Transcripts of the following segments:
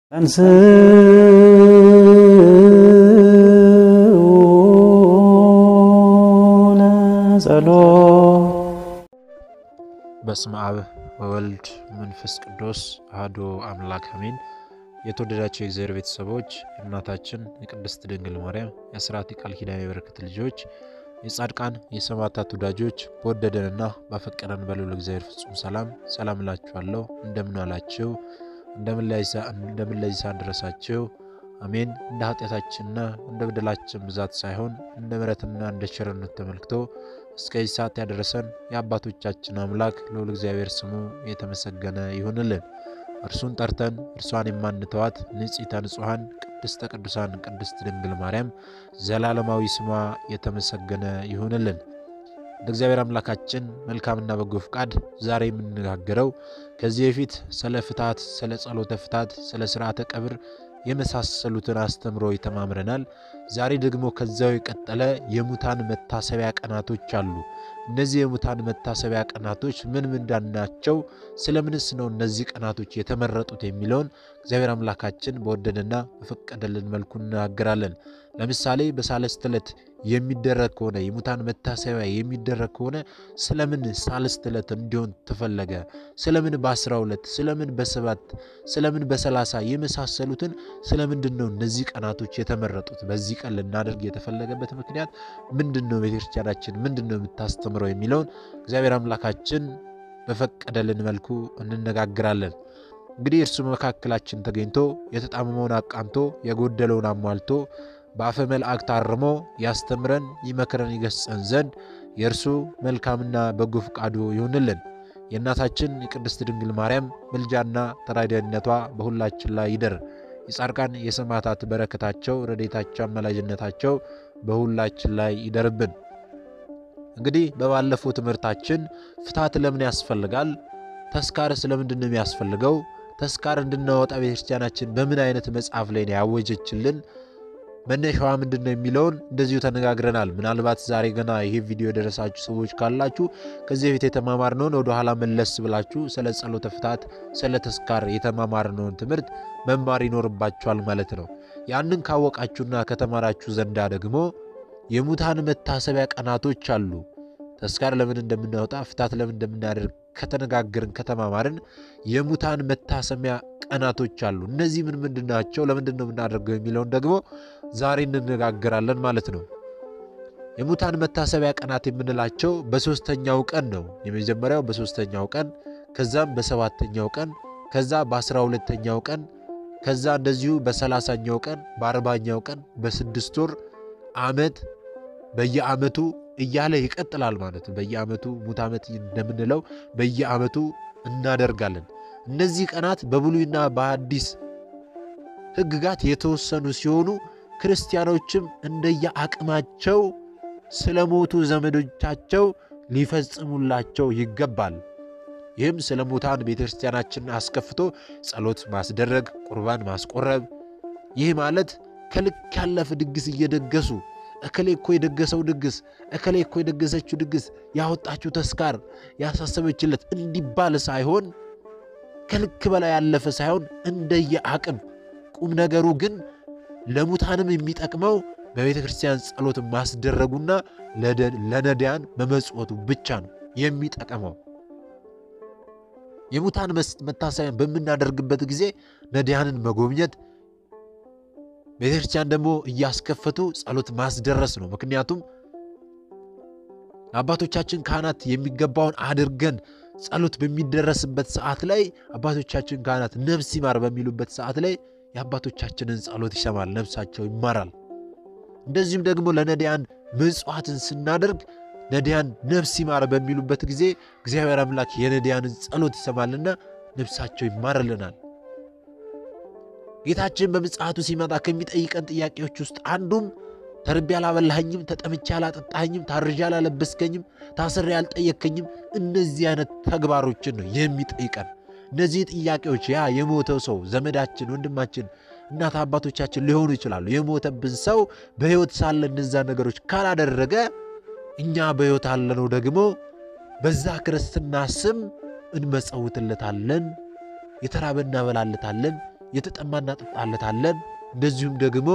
በስመ አብ ወወልድ መንፈስ ቅዱስ አሐዱ አምላክ አሜን። የተወደዳቸው የእግዚአብሔር ቤተሰቦች የእናታችን የቅድስት ድንግል ማርያም የአስራት የቃል ኪዳን የበረከት ልጆች የጻድቃን የሰማዕታት ወዳጆች በወደደንና ባፈቀረን በልዑል እግዚአብሔር ፍጹም ሰላም ሰላም እላችኋለሁ። እንደምን ዋላችሁ? እንደምን ለዚህ ሰዓት ደረሳችሁ? አሜን። እንደ ኃጢአታችንና እንደ በደላችን ብዛት ሳይሆን እንደ ምሕረትና እንደ ቸርነት ተመልክቶ እስከዚህ ሰዓት ያደረሰን የአባቶቻችን አምላክ ልዑል እግዚአብሔር ስሙ የተመሰገነ ይሁንልን። እርሱን ጠርተን እርሷን የማንተዋት ንጽሕተ ንጹሐን ቅድስተ ቅዱሳን ቅድስት ድንግል ማርያም ዘላለማዊ ስሟ የተመሰገነ ይሁንልን። እንደ እግዚአብሔር አምላካችን መልካምና በጎ ፍቃድ ዛሬ የምንነጋገረው ከዚህ በፊት ስለ ፍታት፣ ስለ ጸሎተ ፍታት፣ ስለ ስርዓተ ቀብር የመሳሰሉትን አስተምሮ ተማምረናል። ዛሬ ደግሞ ከዚያው የቀጠለ የሙታን መታሰቢያ ቀናቶች አሉ። እነዚህ የሙታን መታሰቢያ ቀናቶች ምን ምንድን ናቸው? ስለምንስ ነው እነዚህ ቀናቶች የተመረጡት የሚለውን እግዚአብሔር አምላካችን በወደደና በፈቀደልን መልኩ እንናገራለን። ለምሳሌ በሳልስት ዕለት የሚደረግ ከሆነ የሙታን መታሰቢያ የሚደረግ ከሆነ ስለምን ሳልስት ዕለት እንዲሆን ተፈለገ? ስለምን በአስራ ሁለት ስለምን በሰባት ስለምን በሰላሳ የመሳሰሉትን ስለምንድን ነው እነዚህ ቀናቶች የተመረጡት? በዚህ ቀን ልናደርግ የተፈለገበት ምክንያት ምንድን ነው? ቤተክርስቲያናችን ምንድን ነው የምታስተምረው የሚለውን እግዚአብሔር አምላካችን በፈቀደልን መልኩ እንነጋግራለን። እንግዲህ እርሱ መካከላችን ተገኝቶ የተጣመመውን አቃንቶ የጎደለውን አሟልቶ በአፈ መልአክ አርሞ ያስተምረን ይመክረን ይገስጸን ዘንድ የእርሱ መልካምና በጎ ፈቃዱ ይሁንልን። የእናታችን የቅድስት ድንግል ማርያም ምልጃና ተራዳኢነቷ በሁላችን ላይ ይደር። የጻድቃን የሰማዕታት በረከታቸው፣ ረድኤታቸው፣ አማላጅነታቸው በሁላችን ላይ ይደርብን። እንግዲህ በባለፈው ትምህርታችን ፍታት ለምን ያስፈልጋል? ተስካርስ ለምንድን ነው የሚያስፈልገው? ተስካር እንድናወጣ ቤተክርስቲያናችን በምን አይነት መጽሐፍ ላይ ነው ያወጀችልን? መነሻዋ ምንድን ነው የሚለውን እንደዚሁ ተነጋግረናል። ምናልባት ዛሬ ገና ይሄ ቪዲዮ የደረሳችሁ ሰዎች ካላችሁ ከዚህ በፊት የተማማርነውን ወደኋላ መለስ ብላችሁ ስለ ጸሎተ ፍታት፣ ስለ ተስካር የተማማርነውን ትምህርት መማር ይኖርባችኋል ማለት ነው። ያንን ካወቃችሁና ከተማራችሁ ዘንዳ ደግሞ የሙታን መታሰቢያ ቀናቶች አሉ። ተስካር ለምን እንደምናወጣ ፍታት ለምን እንደምናደርግ ከተነጋገርን ከተማማርን የሙታን መታሰቢያ ቀናቶች አሉ። እነዚህ ምን ምንድን ናቸው? ለምንድን ነው የምናደርገው የሚለውን ደግሞ ዛሬ እንነጋገራለን ማለት ነው። የሙታን መታሰቢያ ቀናት የምንላቸው በሶስተኛው ቀን ነው። የመጀመሪያው በሶስተኛው ቀን፣ ከዛም በሰባተኛው ቀን፣ ከዛ በአስራ ሁለተኛው ቀን፣ ከዛ እንደዚሁ በሰላሳኛው ቀን፣ በአርባኛው ቀን፣ በስድስት ወር ዓመት በየዓመቱ እያለ ይቀጥላል ማለት ነው። በየዓመቱ ሙት ዓመት እንደምንለው በየዓመቱ እናደርጋለን። እነዚህ ቀናት በብሉይና በአዲስ ሕግጋት የተወሰኑ ሲሆኑ ክርስቲያኖችም እንደየአቅማቸው ስለ ሞቱ ዘመዶቻቸው ሊፈጽሙላቸው ይገባል። ይህም ስለ ሙታን ቤተ ክርስቲያናችንን አስከፍቶ ጸሎት ማስደረግ፣ ቁርባን ማስቆረብ። ይህ ማለት ከልክ ያለፈ ድግስ እየደገሱ እከሌ እኮ የደገሰው ድግስ እከሌ እኮ የደገሰችው ድግስ ያወጣችው ተስካር ያሳሰበችለት እንዲባል ሳይሆን ከልክ በላይ ያለፈ ሳይሆን እንደየ አቅም ቁም ነገሩ ግን ለሙታንም የሚጠቅመው በቤተ ክርስቲያን ጸሎት ማስደረጉና ለነዳያን መመጽወቱ ብቻ ነው የሚጠቅመው። የሙታን መታሰቢያን በምናደርግበት ጊዜ ነዳያንን መጎብኘት ቤተ ክርስቲያን ደግሞ እያስከፈቱ ጸሎት ማስደረስ ነው። ምክንያቱም አባቶቻችን ካህናት የሚገባውን አድርገን ጸሎት በሚደረስበት ሰዓት ላይ አባቶቻችን ካህናት ነፍስ ይማር በሚሉበት ሰዓት ላይ የአባቶቻችንን ጸሎት ይሰማል፣ ነፍሳቸው ይማራል። እንደዚሁም ደግሞ ለነዳያን ምጽዋትን ስናደርግ ነዳያን ነፍስ ይማር በሚሉበት ጊዜ እግዚአብሔር አምላክ የነዳያንን ጸሎት ይሰማልና ነፍሳቸው ይማርልናል። ጌታችን በምጽአቱ ሲመጣ ከሚጠይቀን ጥያቄዎች ውስጥ አንዱም ተርቤ አላበላኸኝም፣ ተጠምቼ አላጠጣኸኝም፣ ታርዤ አላለበስከኝም፣ ታስሬ አልጠየከኝም፣ እነዚህ አይነት ተግባሮችን ነው የሚጠይቀን። እነዚህ ጥያቄዎች ያ የሞተው ሰው ዘመዳችን፣ ወንድማችን፣ እናት አባቶቻችን ሊሆኑ ይችላሉ። የሞተብን ሰው በሕይወት ሳለ እነዛ ነገሮች ካላደረገ እኛ በሕይወት አለነው ደግሞ በዛ ክርስትና ስም እንመጸውትለታለን፣ የተራበ እናበላለታለን፣ የተጠማ እናጠጣለታለን። እንደዚሁም ደግሞ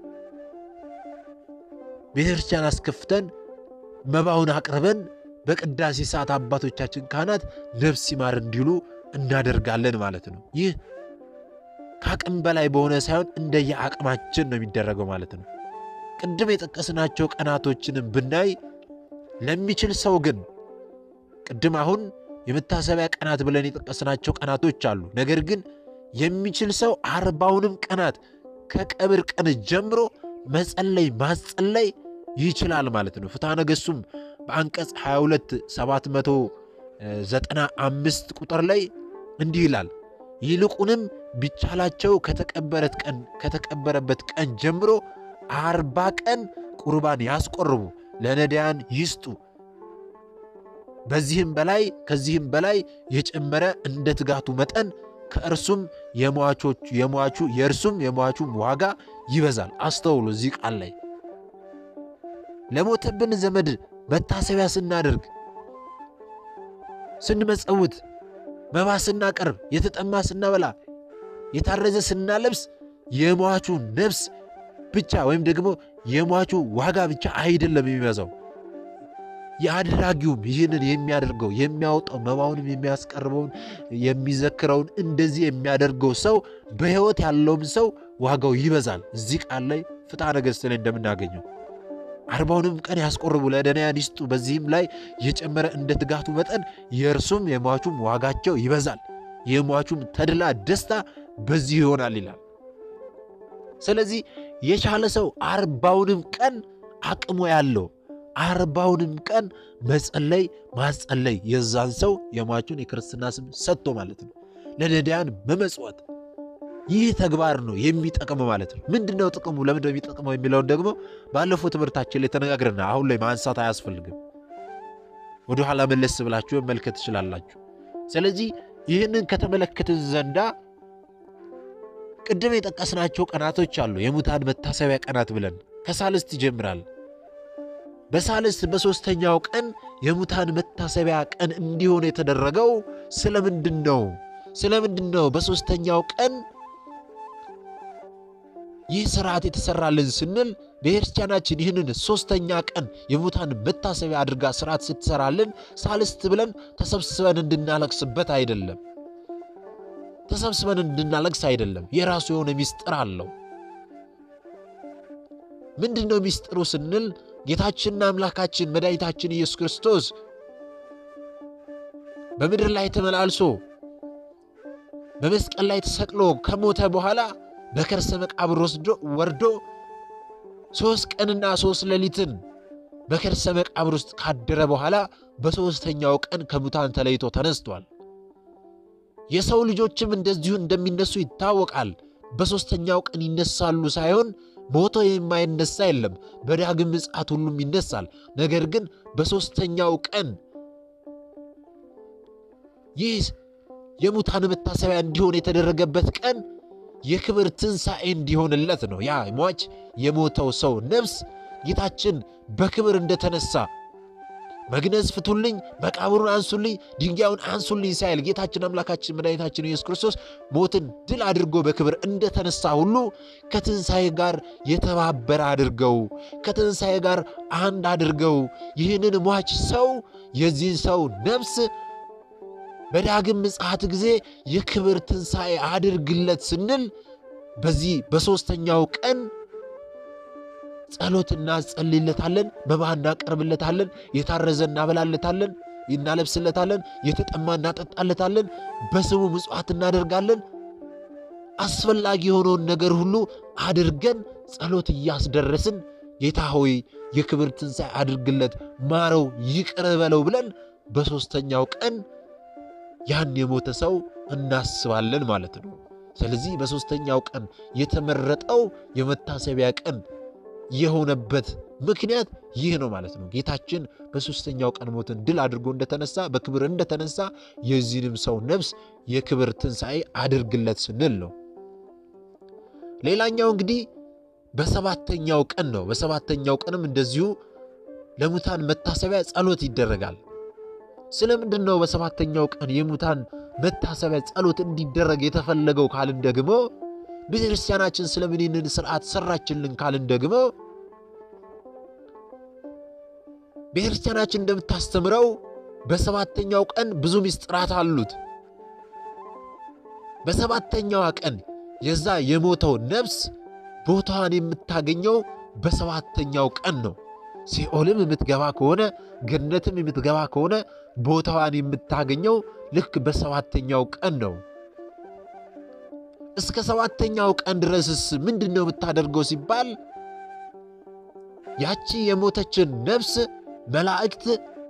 ቤተክርስቲያን አስከፍተን መባውን አቅርበን በቅዳሴ ሰዓት አባቶቻችን ካህናት ነፍስ ይማር እንዲሉ እናደርጋለን ማለት ነው። ይህ ከአቅም በላይ በሆነ ሳይሆን እንደየ አቅማችን ነው የሚደረገው ማለት ነው። ቅድም የጠቀስናቸው ቀናቶችንም ብናይ ለሚችል ሰው ግን ቅድም አሁን የመታሰቢያ ቀናት ብለን የጠቀስናቸው ቀናቶች አሉ። ነገር ግን የሚችል ሰው አርባውንም ቀናት ከቀብር ቀን ጀምሮ መጸለይ ማስጸለይ ይችላል ማለት ነው። ፍትሐ ነገሥቱም በአንቀጽ 22 795 ቁጥር ላይ እንዲህ ይላል ይልቁንም ቢቻላቸው ከተቀበረት ቀን ከተቀበረበት ቀን ጀምሮ አርባ ቀን ቁርባን ያስቆርቡ፣ ለነዳያን ይስጡ። በዚህም በላይ ከዚህም በላይ የጨመረ እንደ ትጋቱ መጠን ከእርሱም የሟቾቹ የሟቹ የእርሱም የሟቹም ዋጋ ይበዛል። አስተውሉ። እዚህ ቃል ላይ ለሞተብን ዘመድ መታሰቢያ ስናደርግ፣ ስንመጸውት፣ መባ ስናቀርብ፣ የተጠማ ስናበላ፣ የታረዘ ስናለብስ የሟቹ ነፍስ ብቻ ወይም ደግሞ የሟቹ ዋጋ ብቻ አይደለም የሚበዛው የአድራጊውም ይህንን የሚያደርገው የሚያወጣው መባውንም የሚያስቀርበውን የሚዘክረውን እንደዚህ የሚያደርገው ሰው በሕይወት ያለውም ሰው ዋጋው ይበዛል። እዚህ ቃል ላይ ፍትሐ ነገሥት ላይ እንደምናገኘው አርባውንም ቀን ያስቆርቡ ለነዳያን ይስጡ፣ በዚህም ላይ የጨመረ እንደ ትጋቱ መጠን የእርሱም የሟቹም ዋጋቸው ይበዛል፣ የሟቹም ተድላ ደስታ በዚህ ይሆናል ይላል። ስለዚህ የቻለ ሰው አርባውንም ቀን አቅሙ ያለው አርባውንም ቀን መጸለይ ማጸለይ የዛን ሰው የሟቹን የክርስትና ስም ሰጥቶ ማለት ነው ለነዳያን መመጽወት ይህ ተግባር ነው የሚጠቅም ማለት ነው። ምንድን ነው ጥቅሙ? ለምንድነው የሚጠቅመው የሚለውን ደግሞ ባለፈው ትምህርታችን ላይ ተነጋግረና አሁን ላይ ማንሳት አያስፈልግም። ወደኋላ መለስ ብላችሁ መመልከት ትችላላችሁ። ስለዚህ ይህንን ከተመለከትን ዘንዳ ቅድም የጠቀስናቸው ቀናቶች አሉ። የሙታን መታሰቢያ ቀናት ብለን ከሳልስት ይጀምራል። በሳልስት በሦስተኛው ቀን የሙታን መታሰቢያ ቀን እንዲሆን የተደረገው ስለምንድን ነው? ስለምንድን ነው በሦስተኛው ቀን ይህ ስርዓት የተሰራልን ስንል ቤተክርስቲያናችን ይህንን ሦስተኛ ቀን የሙታን መታሰቢያ አድርጋ ስርዓት ስትሰራልን ሳልስት ብለን ተሰብስበን እንድናለቅስበት አይደለም። ተሰብስበን እንድናለቅስ አይደለም። የራሱ የሆነ ሚስጥር አለው። ምንድን ነው ሚስጥሩ ስንል ጌታችንና አምላካችን መድኃኒታችን ኢየሱስ ክርስቶስ በምድር ላይ ተመላልሶ በመስቀል ላይ ተሰቅሎ ከሞተ በኋላ በከርሰ መቃብር ወስዶ ወርዶ ሦስት ቀንና ሦስት ሌሊትን በከርሰ መቃብር ውስጥ ካደረ በኋላ በሦስተኛው ቀን ከሙታን ተለይቶ ተነስቷል። የሰው ልጆችም እንደዚሁ እንደሚነሱ ይታወቃል። በሦስተኛው ቀን ይነሳሉ ሳይሆን ሞቶ የማይነሳ የለም። በዳግም ምጽአት ሁሉም ይነሳል። ነገር ግን በሦስተኛው ቀን ይህ የሙታን መታሰቢያ እንዲሆን የተደረገበት ቀን የክብር ትንሣኤ እንዲሆንለት ነው። ያ ሟች የሞተው ሰው ነፍስ ጌታችን በክብር እንደተነሳ መግነዝ ፍቱልኝ፣ መቃብሩን አንሱልኝ፣ ድንጋዩን አንሱልኝ ሳይል ጌታችን አምላካችን መድኃኒታችን ኢየሱስ ክርስቶስ ሞትን ድል አድርጎ በክብር እንደተነሳ ሁሉ ከትንሣኤ ጋር የተባበረ አድርገው ከትንሣኤ ጋር አንድ አድርገው ይህንን ሟች ሰው የዚህን ሰው ነፍስ በዳግም ምጽአት ጊዜ የክብር ትንሣኤ አድርግለት ስንል በዚህ በሦስተኛው ቀን ጸሎት እናጸልይለታለን፣ መባ እናቀርብለታለን፣ የታረዘ እናበላለታለን፣ እናለብስለታለን፣ የተጠማ እናጠጣለታለን፣ በስሙ ምጽዋት እናደርጋለን። አስፈላጊ የሆነውን ነገር ሁሉ አድርገን ጸሎት እያስደረስን ጌታ ሆይ የክብር ትንሣኤ አድርግለት፣ ማረው፣ ይቅር በለው ብለን በሦስተኛው ቀን ያን የሞተ ሰው እናስባለን ማለት ነው። ስለዚህ በሦስተኛው ቀን የተመረጠው የመታሰቢያ ቀን የሆነበት ምክንያት ይህ ነው ማለት ነው። ጌታችን በሦስተኛው ቀን ሞትን ድል አድርጎ እንደተነሳ በክብር እንደተነሳ የዚህንም ሰው ነፍስ የክብር ትንሣኤ አድርግለት ስንል ነው። ሌላኛው እንግዲህ በሰባተኛው ቀን ነው። በሰባተኛው ቀንም እንደዚሁ ለሙታን መታሰቢያ ጸሎት ይደረጋል። ስለምንድን ነው በሰባተኛው ቀን የሙታን መታሰቢያ ጸሎት እንዲደረግ የተፈለገው ካልን ደግሞ ቤተ ክርስቲያናችን ስለምን ይህንን ስርዓት ሰራችልን ካልን ደግሞ ቤተ ክርስቲያናችን እንደምታስተምረው በሰባተኛው ቀን ብዙ ምስጢራት አሉት። በሰባተኛዋ ቀን የዛ የሞተው ነፍስ ቦታዋን የምታገኘው በሰባተኛው ቀን ነው። ሲኦልም የምትገባ ከሆነ ገነትም የምትገባ ከሆነ ቦታዋን የምታገኘው ልክ በሰባተኛው ቀን ነው። እስከ ሰባተኛው ቀን ድረስስ ምንድን ነው የምታደርገው ሲባል ያቺ የሞተችን ነፍስ መላእክት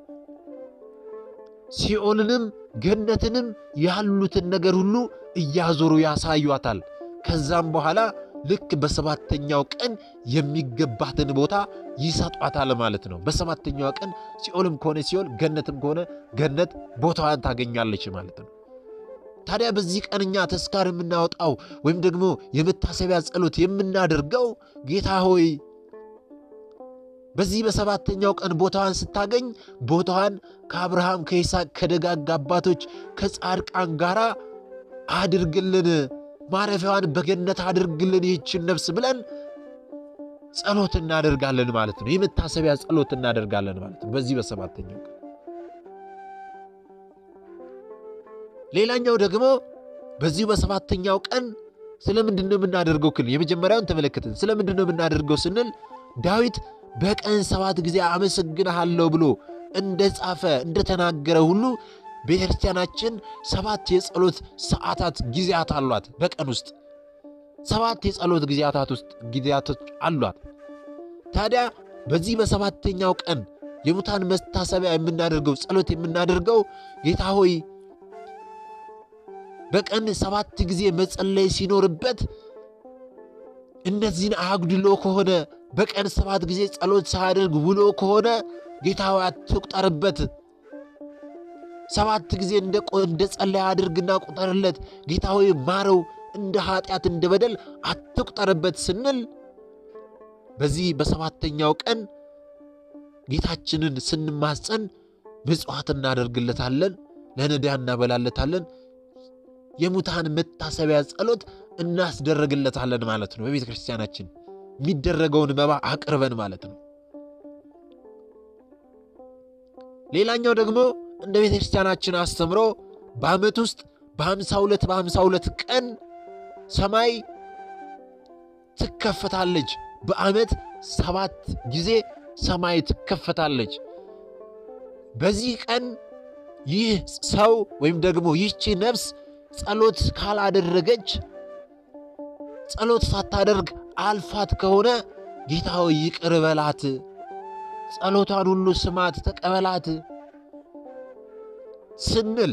ሲኦልንም ገነትንም ያሉትን ነገር ሁሉ እያዞሩ ያሳዩታል። ከዛም በኋላ ልክ በሰባተኛው ቀን የሚገባትን ቦታ ይሰጧታል ማለት ነው። በሰባተኛው ቀን ሲኦልም ከሆነ ሲኦል፣ ገነትም ከሆነ ገነት ቦታዋን ታገኛለች ማለት ነው። ታዲያ በዚህ ቀን እኛ ተስካር የምናወጣው ወይም ደግሞ የመታሰቢያ ጸሎት የምናደርገው ጌታ ሆይ በዚህ በሰባተኛው ቀን ቦታዋን ስታገኝ ቦታዋን ከአብርሃም ከይስሐቅ ከደጋግ አባቶች ከጻድቃን ጋር አድርግልን፣ ማረፊያዋን በገነት አድርግልን ይህችን ነፍስ ብለን ጸሎት እናደርጋለን ማለት ነው። የመታሰቢያ ጸሎት እናደርጋለን ማለት ነው በዚህ በሰባተኛው ቀን። ሌላኛው ደግሞ በዚሁ በሰባተኛው ቀን ስለምንድን ነው የምናደርገው ክል የመጀመሪያውን ተመለከትን። ስለምንድን ነው የምናደርገው ስንል ዳዊት በቀን ሰባት ጊዜ አመሰግንሃለሁ ብሎ እንደ ጻፈ እንደተናገረ ሁሉ ቤተ ክርስቲያናችን ሰባት የጸሎት ሰዓታት ጊዜያት አሏት። በቀን ውስጥ ሰባት የጸሎት ጊዜያታት ውስጥ ጊዜያቶች አሏት። ታዲያ በዚህ በሰባተኛው ቀን የሙታን መታሰቢያ የምናደርገው ጸሎት የምናደርገው ጌታ ሆይ በቀን ሰባት ጊዜ መጸለይ ሲኖርበት እነዚህን አጉድሎ ከሆነ በቀን ሰባት ጊዜ ጸሎት ሳያደርግ ውሎ ከሆነ ጌታ ሆይ አትቁጠርበት። ሰባት ጊዜ እንደ ጸለይ አድርግና ቁጠርለት። ጌታ ሆይ ማረው፣ እንደ ኃጢአት እንደ በደል አትቁጠርበት ስንል በዚህ በሰባተኛው ቀን ጌታችንን ስንማጸን ምጽዋት እናደርግለታለን፣ ለነዳያን እናበላለታለን፣ የሙታን መታሰቢያ ጸሎት እናስደረግለታለን ማለት ነው። በቤተ ክርስቲያናችን የሚደረገውን መባ አቅርበን ማለት ነው። ሌላኛው ደግሞ እንደ ቤተ ክርስቲያናችን አስተምሮ በዓመት ውስጥ በሃምሳ ሁለት በሃምሳ ሁለት ቀን ሰማይ ትከፈታለች። በዓመት ሰባት ጊዜ ሰማይ ትከፈታለች። በዚህ ቀን ይህ ሰው ወይም ደግሞ ይህቺ ነፍስ ጸሎት ካላደረገች ጸሎት ሳታደርግ አልፋት ከሆነ ጌታ ሆይ ይቅር በላት፣ ጸሎቷን ሁሉ ስማት፣ ተቀበላት ስንል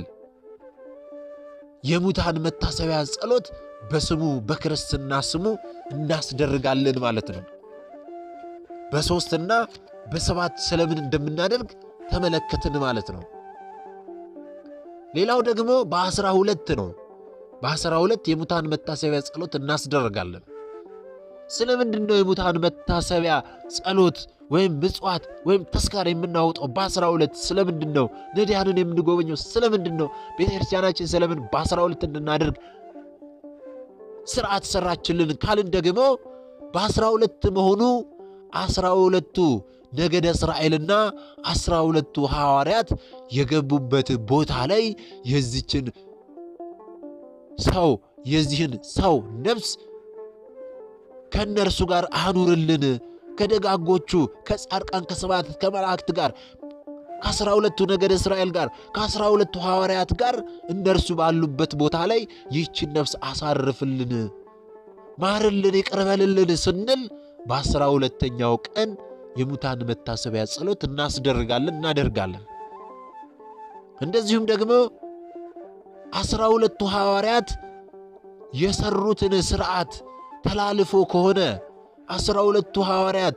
የሙታን መታሰቢያ ጸሎት በስሙ በክርስትና ስሙ እናስደርጋለን ማለት ነው። በሦስትና በሰባት ስለምን እንደምናደርግ ተመለከትን ማለት ነው። ሌላው ደግሞ በአስራ ሁለት ነው። በአስራ ሁለት የሙታን መታሰቢያ ጸሎት እናስደርጋለን። ስለምንድን ነው የሙታን መታሰቢያ ጸሎት ወይም ምጽዋት ወይም ተስካር የምናወጣው በአስራ ሁለት ስለምንድን ነው? ነዳያንን የምንጎበኘው ስለምንድን ነው? ቤተ ክርስቲያናችን ስለምን በአስራ ሁለት እንድናደርግ ስርዓት ሰራችልን ካልን ደግሞ በአስራ ሁለት መሆኑ አስራ ሁለቱ ነገደ እስራኤልና አስራ ሁለቱ ሐዋርያት የገቡበት ቦታ ላይ የዚችን ሰው የዚህን ሰው ነፍስ ከእነርሱ ጋር አኑርልን ከደጋጎቹ ከጻድቃን ከሰማዕታት ከመላእክት ጋር ከአስራ ሁለቱ ነገደ እስራኤል ጋር ከአስራ ሁለቱ ሐዋርያት ጋር እነርሱ ባሉበት ቦታ ላይ ይህችን ነፍስ አሳርፍልን፣ ማርልን፣ ይቅርበልልን ስንል በአስራ ሁለተኛው ቀን የሙታን መታሰቢያ ጸሎት እናስደርጋለን እናደርጋለን። እንደዚሁም ደግሞ አስራ ሁለቱ ሐዋርያት የሰሩትን ሥርዓት ተላልፎ ከሆነ አስራ ሁለቱ ሐዋርያት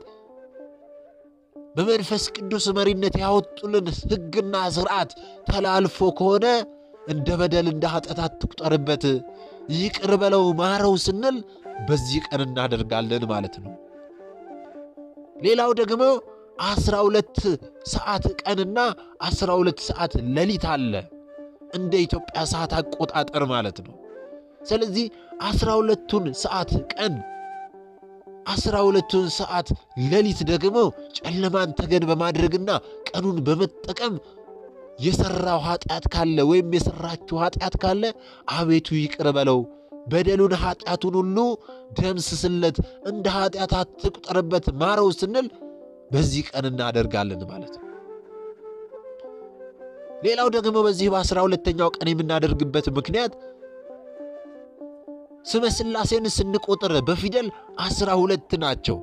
በመንፈስ ቅዱስ መሪነት ያወጡልን ሕግና ሥርዓት ተላልፎ ከሆነ እንደ በደል እንደ ኃጢአት አትቁጠርበት፣ ይቅር በለው ማረው ስንል በዚህ ቀን እናደርጋለን ማለት ነው። ሌላው ደግሞ አስራ ሁለት ሰዓት ቀንና አስራ ሁለት ሰዓት ሌሊት አለ እንደ ኢትዮጵያ ሰዓት አቆጣጠር ማለት ነው። ስለዚህ አስራ ሁለቱን ሰዓት ቀን አስራ ሁለቱን ሰዓት ሌሊት ደግሞ ጨለማን ተገን በማድረግና ቀኑን በመጠቀም የሠራው ኃጢአት ካለ ወይም የሠራችው ኃጢአት ካለ አቤቱ ይቅር በለው፣ በደሉን ኃጢአቱን ሁሉ ደምስስለት፣ እንደ ኃጢአት አትቁጠርበት፣ ማረው ስንል በዚህ ቀን እናደርጋለን ማለት ነው። ሌላው ደግሞ በዚህ በአስራ ሁለተኛው ቀን የምናደርግበት ምክንያት ስመ ሥላሴን ስንቆጥር በፊደል አስራ ሁለት ናቸው።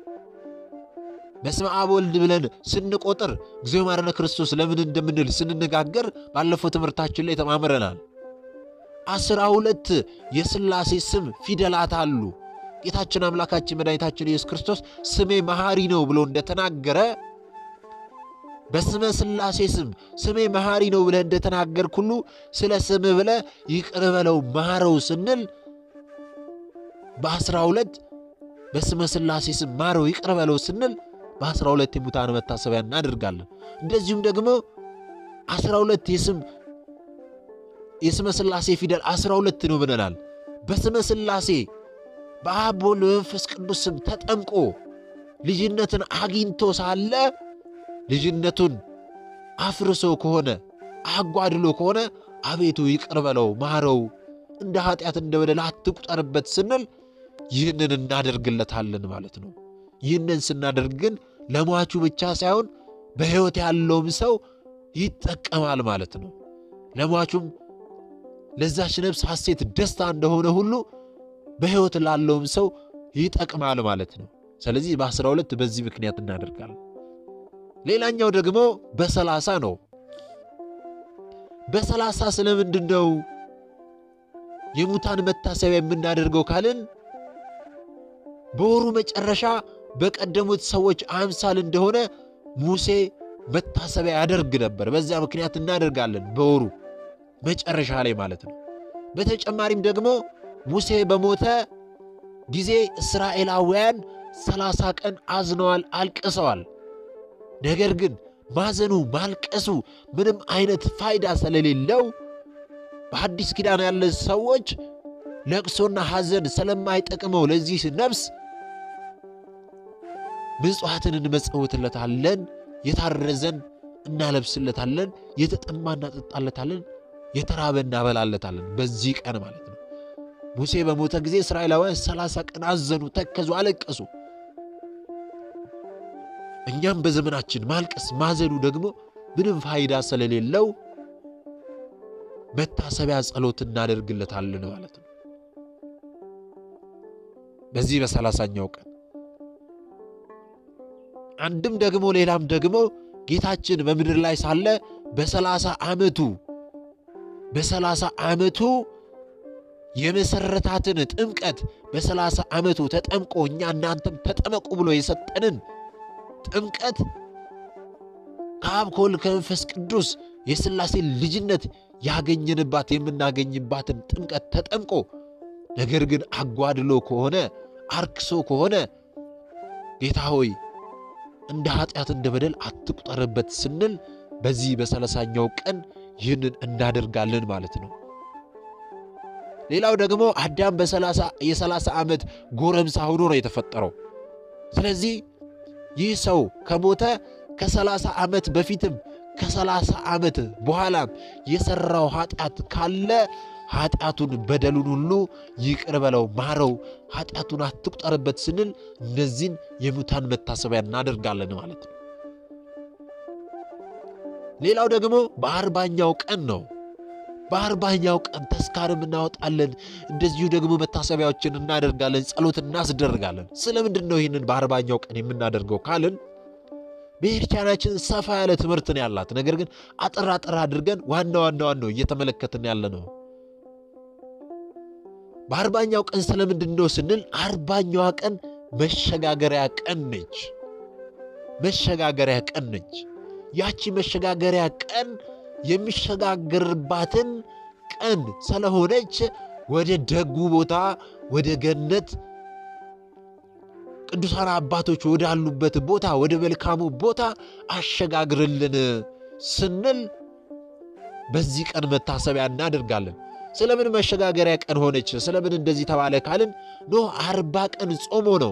በስመ አብ ወልድ ብለን ስንቆጥር እግዚኦ መሐረነ ክርስቶስ ለምን እንደምንል ስንነጋገር ባለፈው ትምህርታችን ላይ ተማምረናል። አስራ ሁለት የሥላሴ ስም ፊደላት አሉ። ጌታችን አምላካችን መድኃኒታችን ኢየሱስ ክርስቶስ ስሜ መሐሪ ነው ብሎ እንደተናገረ በስመ ሥላሴ ስም ስሜ መሐሪ ነው ብለህ እንደተናገርክ ሁሉ ስለ ስምህ ብለህ ይቅር በለው ማረው ስንል በአስራ ሁለት በስመ ሥላሴ ስም ማረው ይቅር በለው ስንል በአስራ ሁለት የሙታን መታሰቢያ እናደርጋለን። እንደዚሁም ደግሞ አስራ ሁለት የስም የስመ ሥላሴ ፊደል አስራ ሁለት ነው ብለናል። በስመ ሥላሴ በአብ ወልድ በመንፈስ ቅዱስ ስም ተጠምቆ ልጅነትን አግኝቶ ሳለ ልጅነቱን አፍርሶ ከሆነ አጓድሎ ከሆነ አቤቱ ይቅር በለው ማረው፣ እንደ ኃጢአት እንደ በደል አትቁጠርበት ስንል ይህንን እናደርግለታለን ማለት ነው። ይህንን ስናደርግ ግን ለሟቹ ብቻ ሳይሆን በሕይወት ያለውም ሰው ይጠቀማል ማለት ነው። ለሟቹም ለዛች ነፍስ ሐሴት ደስታ እንደሆነ ሁሉ በሕይወት ላለውም ሰው ይጠቅማል ማለት ነው። ስለዚህ በአስራ ሁለት በዚህ ምክንያት እናደርጋለን። ሌላኛው ደግሞ በሰላሳ ነው። በሰላሳ ስለምንድን ነው የሙታን መታሰቢያ የምናደርገው ካልን በወሩ መጨረሻ በቀደሙት ሰዎች አምሳል እንደሆነ ሙሴ መታሰቢያ ያደርግ ነበር። በዚያ ምክንያት እናደርጋለን፣ በወሩ መጨረሻ ላይ ማለት ነው። በተጨማሪም ደግሞ ሙሴ በሞተ ጊዜ እስራኤላውያን ሰላሳ ቀን አዝነዋል፣ አልቅሰዋል። ነገር ግን ማዘኑ ማልቀሱ ምንም አይነት ፋይዳ ስለሌለው በአዲስ ኪዳን ያለ ሰዎች ለቅሶና ሐዘን ስለማይጠቅመው ለዚህ ነፍስ ምጽዋትን እንመጸውትለታለን፣ የታረዘን እናለብስለታለን፣ የተጠማ እናጠጣለታለን፣ የተራበ እናበላለታለን። በዚህ ቀን ማለት ነው። ሙሴ በሞተ ጊዜ እስራኤላውያን ሰላሳ ቀን አዘኑ፣ ተከዙ፣ አለቀሱ። እኛም በዘመናችን ማልቀስ ማዘኑ ደግሞ ምንም ፋይዳ ስለሌለው መታሰቢያ ጸሎት እናደርግለታለን ማለት ነው። በዚህ በሰላሳኛው ቀን አንድም ደግሞ ሌላም ደግሞ ጌታችን በምድር ላይ ሳለ በሰላሳ ዓመቱ በሰላሳ ዓመቱ የመሰረታትን ጥምቀት በሰላሳ ዓመቱ ተጠምቆ እኛ እናንተም ተጠመቁ ብሎ የሰጠንን ጥምቀት ከአብ ከወልድ ከመንፈስ ቅዱስ የሥላሴ ልጅነት ያገኘንባት የምናገኝባትን ጥምቀት ተጠምቆ ነገር ግን አጓድሎ ከሆነ አርክሶ ከሆነ ጌታ ሆይ እንደ ኃጢአት እንደ በደል አትቁጠርበት ስንል በዚህ በሰላሳኛው ቀን ይህንን እናደርጋለን ማለት ነው። ሌላው ደግሞ አዳም በሰላሳ የሰላሳ ዓመት ጎረምሳ ሆኖ ነው የተፈጠረው። ስለዚህ ይህ ሰው ከሞተ ከሰላሳ ዓመት በፊትም ከሰላሳ ዓመት በኋላም የሠራው ኃጢአት ካለ ኃጢአቱን በደሉን ሁሉ ይቅር በለው ማረው፣ ኃጢአቱን አትቁጠርበት ስንል እነዚህን የሙታን መታሰቢያ እናደርጋለን ማለት ነው። ሌላው ደግሞ በአርባኛው ቀን ነው። በአርባኛው ቀን ተስካርም እናወጣለን። እንደዚሁ ደግሞ መታሰቢያዎችን እናደርጋለን፣ ጸሎት እናስደርጋለን። ስለምንድን ነው ይህንን በአርባኛው ቀን የምናደርገው ካልን ቤተክርስቲያናችን ሰፋ ያለ ትምህርት ነው ያላት። ነገር ግን አጠር አጠር አድርገን ዋና ዋና ዋናው እየተመለከትን ያለ ነው። በአርባኛው ቀን ስለምንድን ነው ስንል አርባኛዋ ቀን መሸጋገሪያ ቀን ነች። መሸጋገሪያ ቀን ነች። ያቺ መሸጋገሪያ ቀን የሚሸጋገርባትን ቀን ስለሆነች ወደ ደጉ ቦታ ወደ ገነት ቅዱሳን አባቶች ወዳሉበት ቦታ ወደ መልካሙ ቦታ አሸጋግርልን ስንል በዚህ ቀን መታሰቢያ እናደርጋለን። ስለምን መሸጋገሪያ ቀን ሆነች? ስለምን እንደዚህ ተባለ ካልን ኖህ አርባ ቀን ጾሞ ነው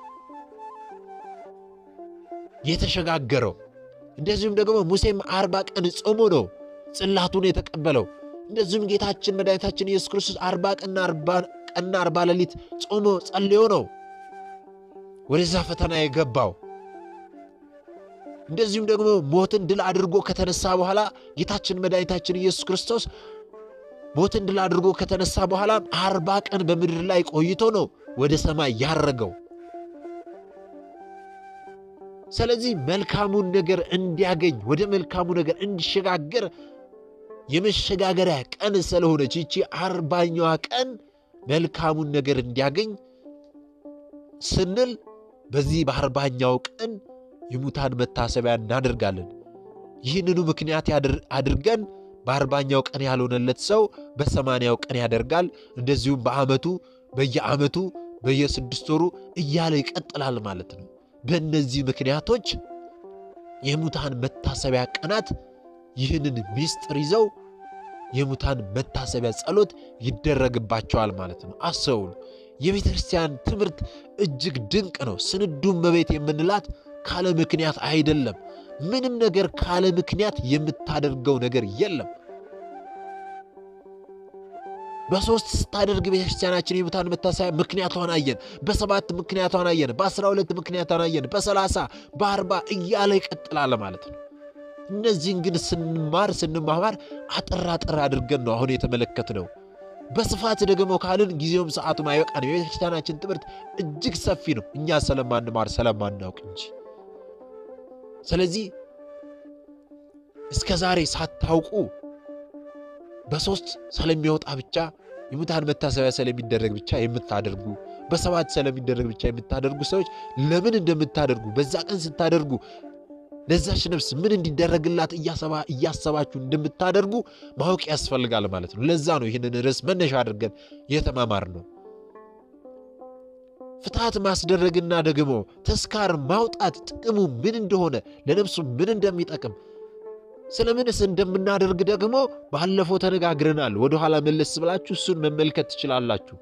የተሸጋገረው። እንደዚሁም ደግሞ ሙሴም አርባ ቀን ጾሞ ነው ጽላቱን የተቀበለው። እንደዚሁም ጌታችን መድኃኒታችን ኢየሱስ ክርስቶስ አርባ ቀንና አርባ ሌሊት ጾሞ ጸልዮ ነው ወደዛ ፈተና የገባው። እንደዚሁም ደግሞ ሞትን ድል አድርጎ ከተነሳ በኋላ ጌታችን መድኃኒታችን ኢየሱስ ክርስቶስ ሞትን ድል አድርጎ ከተነሳ በኋላ አርባ ቀን በምድር ላይ ቆይቶ ነው ወደ ሰማይ ያረገው። ስለዚህ መልካሙን ነገር እንዲያገኝ ወደ መልካሙ ነገር እንዲሸጋገር የመሸጋገሪያ ቀን ስለሆነች ይቺ አርባኛዋ ቀን መልካሙን ነገር እንዲያገኝ ስንል በዚህ በአርባኛው ቀን የሙታን መታሰቢያ እናደርጋለን። ይህንኑ ምክንያት አድርገን በአርባኛው ቀን ያልሆነለት ሰው በሰማንያው ቀን ያደርጋል። እንደዚሁም በዓመቱ በየዓመቱ በየስድስት ወሩ እያለ ይቀጥላል ማለት ነው። በእነዚህ ምክንያቶች የሙታን መታሰቢያ ቀናት ይህንን ምስጢር ይዘው የሙታን መታሰቢያ ጸሎት ይደረግባቸዋል ማለት ነው። አስተውሉ። የቤተ ክርስቲያን ትምህርት እጅግ ድንቅ ነው። ስንዱ እመቤት የምንላት ካለ ምክንያት አይደለም። ምንም ነገር ካለ ምክንያት የምታደርገው ነገር የለም። በሶስት ስታደርግ ቤተክርስቲያናችን የሙታን መታሰቢያ ምክንያቷን አየን። በሰባት ምክንያቷን አየን። በአስራ ሁለት ምክንያቷን አየን። በሰላሳ በአርባ እያለ ይቀጥላል ማለት ነው። እነዚህን ግን ስንማር ስንማማር አጠር አጠር አድርገን ነው አሁን የተመለከትነው። በስፋት ደግሞ ካልን ጊዜውም ሰዓቱም አይበቃንም። የቤተክርስቲያናችን ትምህርት እጅግ ሰፊ ነው፣ እኛ ስለማንማር ስለማናውቅ እንጂ። ስለዚህ እስከ ዛሬ ሳታውቁ በሶስት ስለሚወጣ ብቻ የሙታን መታሰቢያ ስለሚደረግ ብቻ የምታደርጉ በሰባት ስለሚደረግ ብቻ የምታደርጉ ሰዎች ለምን እንደምታደርጉ በዛ ቀን ስታደርጉ ለዛች ነፍስ ምን እንዲደረግላት እያሰባችሁ እንደምታደርጉ ማወቅ ያስፈልጋል ማለት ነው። ለዛ ነው ይህንን ርዕስ መነሻ አድርገን የተማማር ነው። ፍትሐት ማስደረግና ደግሞ ተስካር ማውጣት ጥቅሙ ምን እንደሆነ ለነፍሱ ምን እንደሚጠቅም ስለምንስ እንደምናደርግ ደግሞ ባለፈው ተነጋግረናል። ወደኋላ መለስ ብላችሁ እሱን መመልከት ትችላላችሁ።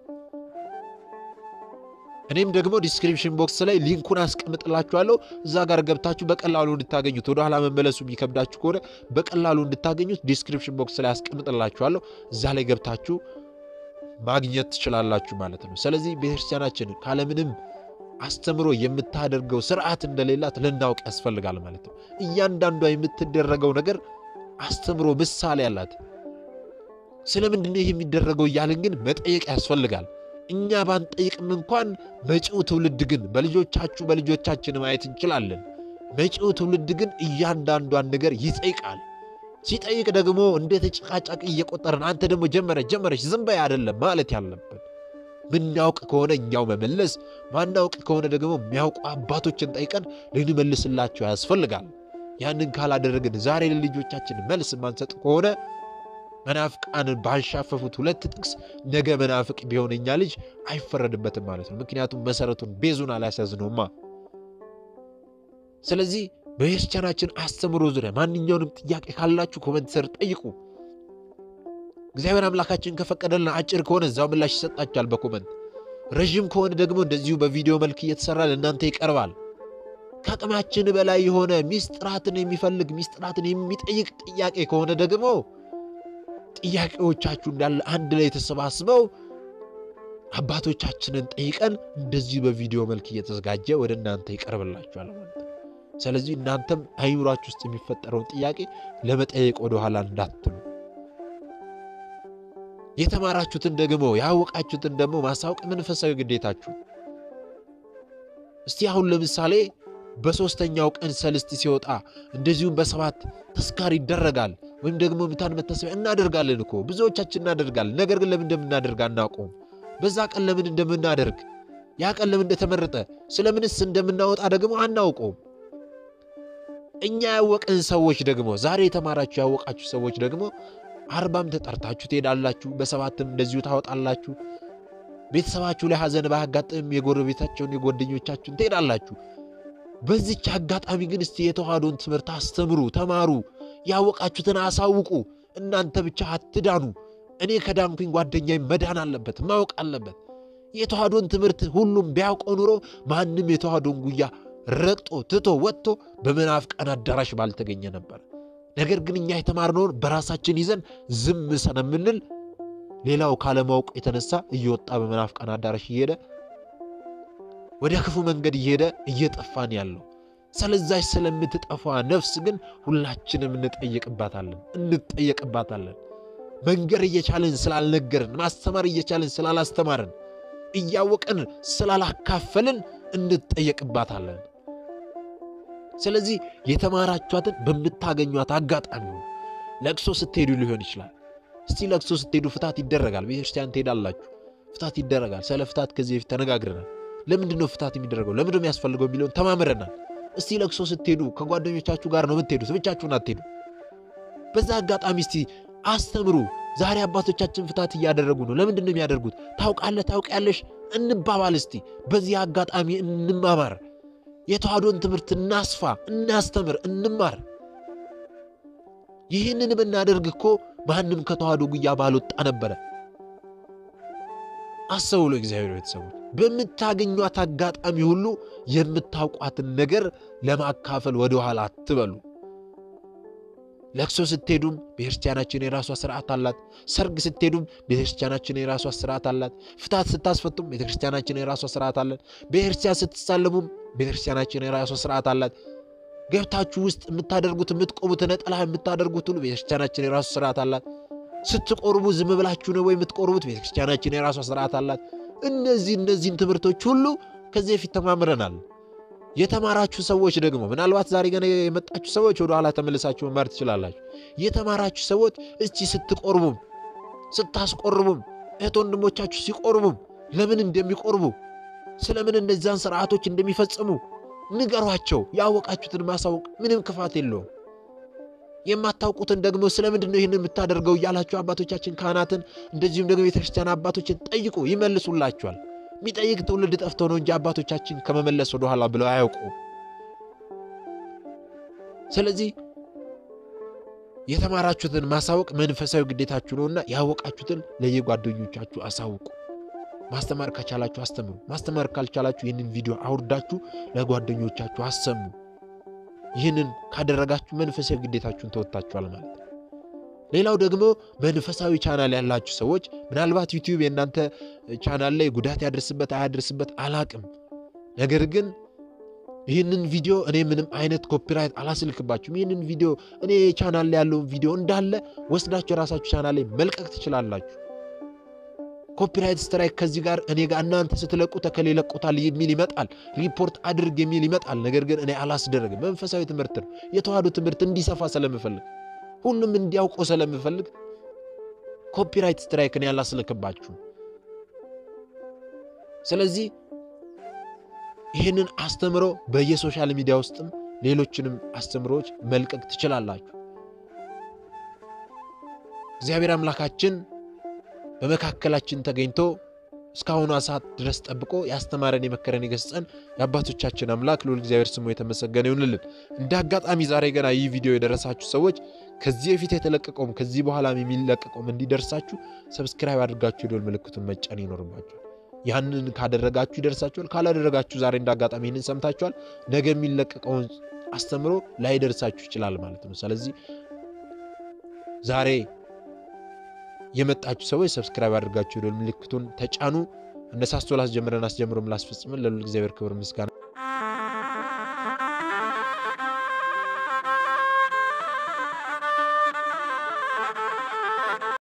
እኔም ደግሞ ዲስክሪፕሽን ቦክስ ላይ ሊንኩን አስቀምጥላችኋለሁ። እዛ ጋር ገብታችሁ በቀላሉ እንድታገኙት ወደኋላ መመለሱ የሚከብዳችሁ ከሆነ በቀላሉ እንድታገኙት ዲስክሪፕሽን ቦክስ ላይ አስቀምጥላችኋለሁ። እዛ ላይ ገብታችሁ ማግኘት ትችላላችሁ ማለት ነው። ስለዚህ ቤተክርስቲያናችን ካለምንም አስተምሮ የምታደርገው ስርዓት እንደሌላት ልናውቅ ያስፈልጋል ማለት ነው። እያንዳንዷ የምትደረገው ነገር አስተምሮ ምሳሌ አላት። ስለምንድን ነው ይህ የሚደረገው እያልን ግን መጠየቅ ያስፈልጋል። እኛ ባንጠይቅም እንኳን መጪው ትውልድ ግን በልጆቻችሁ በልጆቻችን ማየት እንችላለን። መጪው ትውልድ ግን እያንዳንዷን ነገር ይጠይቃል። ሲጠይቅ ደግሞ እንደ ተጨቃጫቂ እየቆጠረን አንተ ደግሞ ጀመረ ጀመረች ዝም በይ አይደለም ማለት ያለብን ምናውቅ ከሆነ እኛው መመለስ፣ ማናውቅ ከሆነ ደግሞ የሚያውቁ አባቶችን ጠይቀን ልንመልስላቸው ያስፈልጋል። ያንን ካላደረግን ዛሬ ለልጆቻችን መልስ ማንሰጥ ከሆነ መናፍቃንን ባንሻፈፉት ሁለት ጥቅስ ነገ መናፍቅ ቢሆን እኛ ልጅ አይፈረድበትም ማለት ነው። ምክንያቱም መሰረቱን ቤዙን አላስያዝነውማ። ስለዚህ በቤተክርስቲያናችን አስተምሮ ዙሪያ ማንኛውንም ጥያቄ ካላችሁ ኮመንት ስር ጠይቁ። እግዚአብሔር አምላካችን ከፈቀደልን አጭር ከሆነ እዛው ምላሽ ይሰጣችኋል በኮመንት ረዥም ከሆነ ደግሞ እንደዚሁ በቪዲዮ መልክ እየተሰራ ለእናንተ ይቀርባል። ከአቅማችን በላይ የሆነ ሚስጥራትን የሚፈልግ ሚስጥራትን የሚጠይቅ ጥያቄ ከሆነ ደግሞ ጥያቄዎቻችሁ እንዳለ አንድ ላይ ተሰባስበው አባቶቻችንን ጠይቀን እንደዚሁ በቪዲዮ መልክ እየተዘጋጀ ወደ እናንተ ይቀርብላችኋል ማለት ነው። ስለዚህ እናንተም አይምሯችሁ ውስጥ የሚፈጠረውን ጥያቄ ለመጠየቅ ወደኋላ እንዳትሉ የተማራችሁትን ደግሞ ያወቃችሁትን ደግሞ ማሳወቅ መንፈሳዊ ግዴታችሁ። እስቲ አሁን ለምሳሌ በሦስተኛው ቀን ሰልስት ሲወጣ እንደዚሁም በሰባት ተስካር ይደረጋል ወይም ደግሞ ሙታን መታሰቢያ እናደርጋለን እኮ ብዙዎቻችን እናደርጋለን። ነገር ግን ለምን እንደምናደርግ አናውቀውም። በዛ ቀን ለምን እንደምናደርግ ያ ቀን ለምን እንደተመረጠ ስለምንስ እንደምናወጣ ደግሞ አናውቀውም። እኛ ያወቅን ሰዎች ደግሞ ዛሬ የተማራችሁ ያወቃችሁ ሰዎች ደግሞ አርባም ተጠርታችሁ ትሄዳላችሁ። በሰባትም እንደዚሁ ታወጣላችሁ። ቤተሰባችሁ ላይ ሐዘን ባያጋጥምም የጎረቤታቸውን የጓደኞቻችሁን ትሄዳላችሁ። በዚች አጋጣሚ ግን እስቲ የተዋህዶን ትምህርት አስተምሩ፣ ተማሩ፣ ያወቃችሁትን አሳውቁ። እናንተ ብቻ አትዳኑ፣ እኔ ከዳንኩኝ ጓደኛዬ መዳን አለበት፣ ማወቅ አለበት። የተዋህዶን ትምህርት ሁሉም ቢያውቀው ኑሮ ማንም የተዋህዶን ጉያ ረግጦ ትቶ ወጥቶ በመናፍቃን አዳራሽ ባልተገኘ ነበር። ነገር ግን እኛ የተማርነውን በራሳችን ይዘን ዝም ስለምንል ሌላው ካለማወቅ የተነሳ እየወጣ በመናፍቃን አዳራሽ እየሄደ ወደ ክፉ መንገድ እየሄደ እየጠፋን ያለው። ስለዛች ስለምትጠፋ ነፍስ ግን ሁላችንም እንጠየቅባታለን እንጠየቅባታለን። መንገር እየቻልን ስላልነገርን፣ ማስተማር እየቻልን ስላላስተማርን፣ እያወቅን ስላላካፈልን እንጠየቅባታለን። ስለዚህ የተማራችኋትን በምታገኟት አጋጣሚ ለቅሶ ስትሄዱ ሊሆን ይችላል። እስቲ ለቅሶ ስትሄዱ ፍታት ይደረጋል። ቤተክርስቲያን ትሄዳላችሁ፣ ፍታት ይደረጋል። ስለ ፍታት ከዚህ በፊት ተነጋግረናል። ለምንድን ነው ፍታት የሚደረገው? ለምንድን ነው የሚያስፈልገው የሚለውን ተማምረናል። እስቲ ለቅሶ ስትሄዱ ከጓደኞቻችሁ ጋር ነው የምትሄዱት፣ ብቻችሁን አትሄዱ። በዛ አጋጣሚ እስቲ አስተምሩ። ዛሬ አባቶቻችን ፍታት እያደረጉ ነው። ለምንድን ነው የሚያደርጉት? ታውቃለህ፣ ታውቂያለሽ እንባባል። እስቲ በዚህ አጋጣሚ እንማማር። የተዋህዶን ትምህርት እናስፋ፣ እናስተምር፣ እንማር። ይህንን ብናደርግ እኮ ማንም ከተዋህዶ ጉያ ባልወጣ ነበረ። አስተውሎ እግዚአብሔር ቤተሰቦች በምታገኟት አጋጣሚ ሁሉ የምታውቋትን ነገር ለማካፈል ወደኋላ አትበሉ። ለቅሶ ስትሄዱም ቤተክርስቲያናችን የራሷ ስርዓት አላት። ሰርግ ስትሄዱም ቤተክርስቲያናችን የራሷ ስርዓት አላት። ፍታት ስታስፈቱም ቤተክርስቲያናችን የራሷ ስርዓት አላት። ቤተክርስቲያን ስትሳለሙም ቤተክርስቲያናችን የራሷ ስርዓት አላት። ገብታችሁ ውስጥ የምታደርጉት የምትቆሙት ነጠላ የምታደርጉት ሁሉ ቤተክርስቲያናችን የራሱ ስርዓት አላት። ስትቆርቡ ዝም ብላችሁ ነው ወይ የምትቆርቡት? ቤተክርስቲያናችን የራሷ ስርዓት አላት። እነዚህ እነዚህን ትምህርቶች ሁሉ ከዚህ በፊት ተማምረናል። የተማራችሁ ሰዎች ደግሞ ምናልባት ዛሬ ገና የመጣችሁ ሰዎች ወደ ኋላ ተመልሳችሁ መማር ትችላላችሁ። የተማራችሁ ሰዎች እስቲ ስትቆርቡም ስታስቆርቡም እህት ወንድሞቻችሁ ሲቆርቡም ለምን እንደሚቆርቡ ስለምን እነዚያን ስርዓቶች እንደሚፈጽሙ ንገሯቸው። ያወቃችሁትን ማሳወቅ ምንም ክፋት የለውም። የማታውቁትን ደግሞ ስለምንድን ነው ይህን የምታደርገው እያላችሁ አባቶቻችን ካህናትን፣ እንደዚሁም ደግሞ ቤተክርስቲያን አባቶችን ጠይቁ፣ ይመልሱላችኋል። የሚጠይቅ ትውልድ ጠፍቶ ነው እንጂ አባቶቻችን ከመመለስ ወደኋላ ብለው አያውቁ። ስለዚህ የተማራችሁትን ማሳወቅ መንፈሳዊ ግዴታችሁ ነውና ያወቃችሁትን ለየጓደኞቻችሁ አሳውቁ። ማስተማር ከቻላችሁ አስተምሩ። ማስተማር ካልቻላችሁ ይህንን ቪዲዮ አውርዳችሁ ለጓደኞቻችሁ አሰሙ። ይህንን ካደረጋችሁ መንፈሳዊ ግዴታችሁን ተወጥታችኋል ማለት ነው። ሌላው ደግሞ መንፈሳዊ ቻናል ያላችሁ ሰዎች ምናልባት ዩቲዩብ የእናንተ ቻናል ላይ ጉዳት ያደርስበት አያደርስበት አላቅም። ነገር ግን ይህንን ቪዲዮ እኔ ምንም አይነት ኮፒራይት አላስልክባችሁም። ይህንን ቪዲዮ እኔ ቻናል ላይ ያለውን ቪዲዮ እንዳለ ወስዳችሁ የራሳችሁ ቻናል ላይ መልቀቅ ትችላላችሁ። ኮፒራይት ስትራይክ ከዚህ ጋር እኔ ጋር እናንተ ስትለቁ ተከሌ ለቁታል የሚል ይመጣል፣ ሪፖርት አድርግ የሚል ይመጣል። ነገር ግን እኔ አላስደረግም። መንፈሳዊ ትምህርት ነው። የተዋህዶ ትምህርት እንዲሰፋ ስለምፈልግ ሁሉም እንዲያውቀው ስለምፈልግ ኮፒራይት ስትራይክ እኔ አላስልክባችሁም። ስለዚህ ይህንን አስተምሮ በየሶሻል ሚዲያ ውስጥም ሌሎችንም አስተምሮዎች መልቀቅ ትችላላችሁ። እግዚአብሔር አምላካችን በመካከላችን ተገኝቶ እስካሁኗ ሰዓት ድረስ ጠብቆ ያስተማረን የመከረን የገሰጸን የአባቶቻችን አምላክ ልዑል እግዚአብሔር ስሙ የተመሰገነ ይሁንልን። እንደ አጋጣሚ ዛሬ ገና ይህ ቪዲዮ የደረሳችሁ ሰዎች ከዚህ በፊት የተለቀቀውም ከዚህ በኋላም የሚለቀቀውም እንዲደርሳችሁ ሰብስክራይብ አድርጋችሁ የደወል ምልክቱን መጫን ይኖርባችኋል። ያንን ካደረጋችሁ ይደርሳችኋል። ካላደረጋችሁ ዛሬ እንደ አጋጣሚ ይህንን ሰምታችኋል፣ ነገ የሚለቀቀውን አስተምሮ ላይደርሳችሁ ይችላል ማለት ነው። ስለዚህ ዛሬ የመጣችሁ ሰዎች ሰብስክራይብ አድርጋችሁ የደወል ምልክቱን ተጫኑ። እነሳስቶ ላስጀምረን አስጀምሮም ላስፈጽምን ለልዑል እግዚአብሔር ክብር ምስጋና